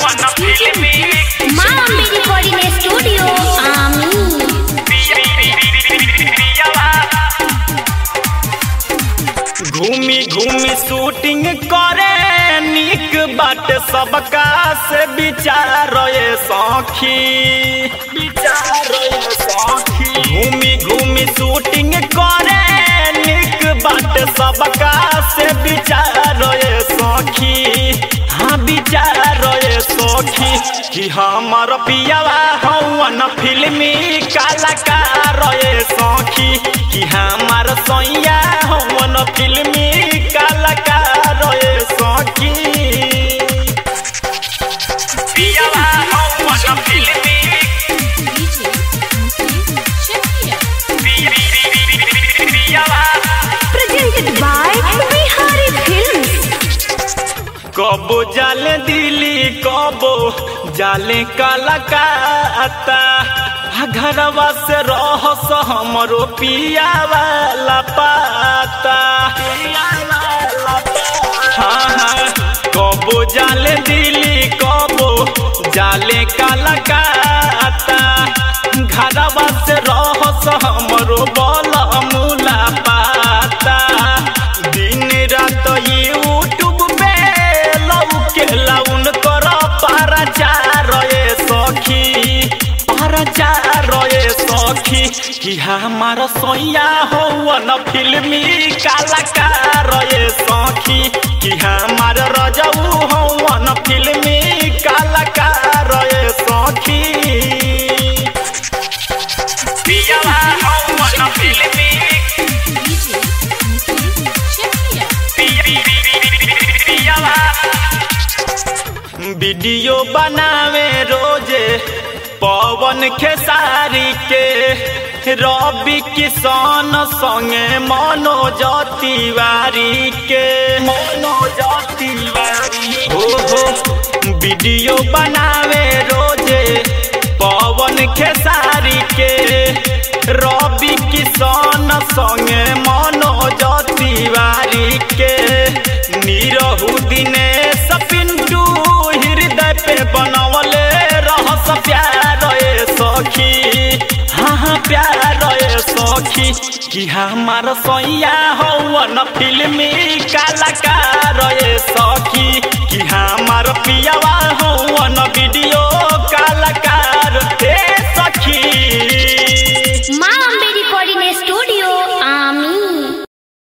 हवन फिल्मी माँ अम्बे रिकॉर्डिंग स्टूडियो आमी घूमी घूमी शूटिंग करे निक बाट सबका से विचार सखी विचार सखी घूमी घूमी शूटिंग करे निक बाट सबका से विचार सखी हाँ विचार सखी कि हमर पियावा हवन फिल्मी कलाकार सखी कि हमार सैया हवन फिल्मी कलाकार सखी पियावा हवन फिल्मी पियावा प्रेजेंटेड बाय बिहारी फिल्म्स कबो जाले दिल्ली कबो जाले कलकत्ता आ घरवा से रहस हमरो पिया वाला पाता हाँ हाँ कबो जाले दिल्ली कबो जाले कलकत्ता घरवा से रहस हमरो बल मूला पाता दिन रात यूट्यूब पे लौके लाउन कर पाराचार सखी पाराचार सखी कि हमार सैया हौवन फिल्मी कलाकार सखी कि हमार रजऊ हौवन फिल्मी कलाकार सखी पियावा हौवन फिल्मी पियावा वीडियो बनावे रोजे पवन खेसारी के रवि किसान संगे मनोज तिवारी के मनोज तिवारी हो हो वीडियो बनावे रोजे पवन खेसारी के रवि किसान संगे मनोज तिवारी के निरहु दिनेश पिंटू हृदय पे बनवले रहस प्यार ए सखी हाँ हाँ प्यार ए सखी कि हमार सैया हौवन फिल्मी कलाकार ए सखी कि हमार पियावा